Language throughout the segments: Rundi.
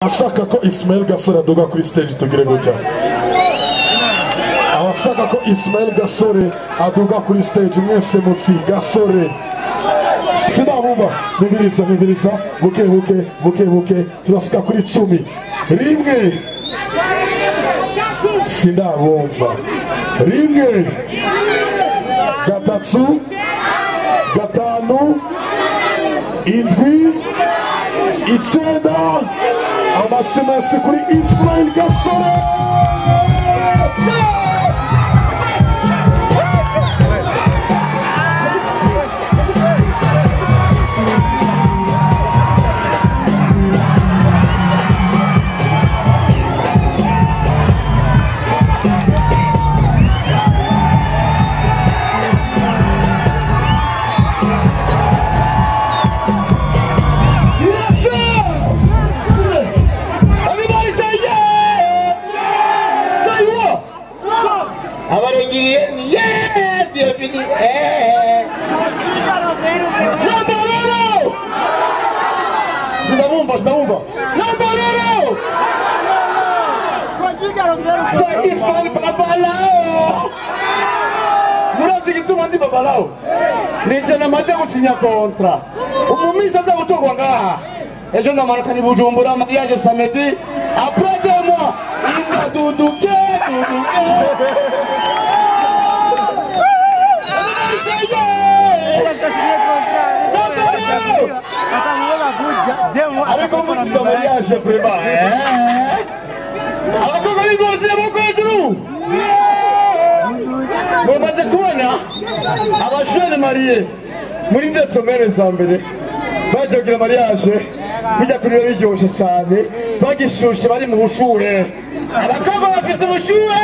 ashaka ko Ismail Gasore aduga kuri stage tugire gutya abashaka ko Ismail Gasore aduga kuri stage mwese mutsi Gasore sinabumva nibiriza nibiriza buke buke buke buke turasika kuri cumi rimwe sindabumva rimwe gatatu gatanu indwi icyenda amashyi menshi kuri Ismail Gasore abarengiriye yeah bienvenue eh Nambororo Sinabumva sinabumva Nambororo Saifan babalao Murazi igituma ndi babalao Nije namaze gusinya kontra Umumisi aza gutorwa ngaha ejo ndamanuka ni bujumbura mariage samedi après deux mois inda duduke duduke ariko muzika mariage prema abakobwa b'ingozi amaboko hejuru mumaze kubona abajene mariye muri ndesomere za mbere bagiye kugira mariage bijya kuri biba biryoshye cyane bagishushe bari mu bushure abakobwa bafite ubushuhe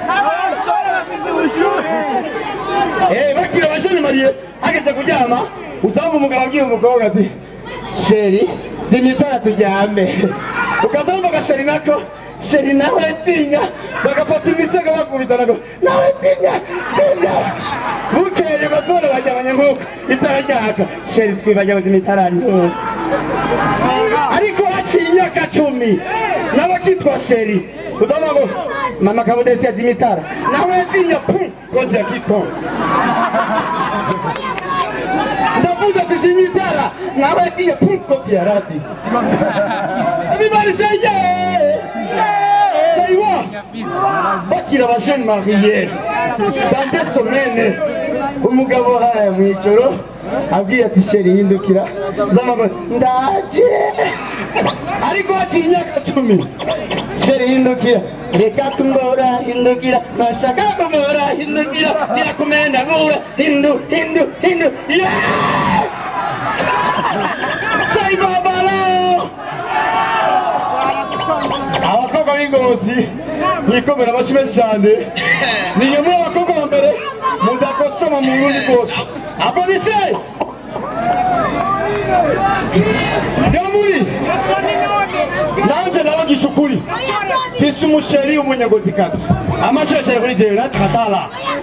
Eh, bakiri abajene mariye hageze kuryama usanga umugabo abwiye umukobwa ati sheri zimya itara turyame ukazamva agasheri nako sheri nawe tinya bagafata imisego bakubitana ngo nawe tinya tinya bukeye bazone bajyabanye nk'uko itara ryaka sheri twibagiwe zimya itara ntuzi ariko haciye imyaka cumi nawe akitwa sheri udavuga ngo mama kabudesi yazimya itara nawe tinya pu kozi ya kikongo ndavuze ati zimya itara nawe tinya pu kozi ya radi everybody say yeah say what bakira abajene mariye sante somene umugabo haya mu ijoro abwiye ati sheri hindukira z'amaguru ndaje ariko haciye imyaka cumi sheri hindukira reka kumbora hindukira nashaka kumbora hindukira irakumenda ngura hindu hindu hindu yeah say babalo abakobwa b'ingozi mwikomera amashyi menshi cyane ni nyuma y'abakobwa ba mbere muzakosoma mu burundi bwose apolise nyamuri nanje nabagisha ukuri mfise umusheri w'umunyagozikazi amasheshere kuri jewe natakatala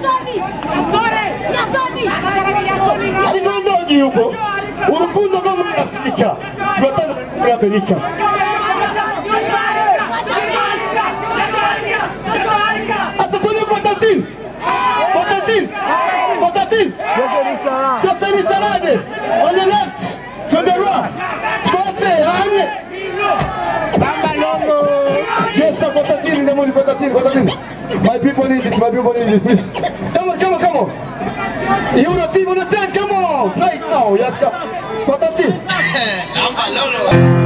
ariko ndogiye uko urukundo rwo muri afurika ruratandukanye muri amerika asa tuni potatine potatine potatine Kasani salade on the left to the right twose hamwe Yes, sir, potatine in the morning, potatine, potatine. My people need it, my people need it, please. Come on, come on, come on. You the team on the stand, come on. Right now, yes, come. Potatine. Number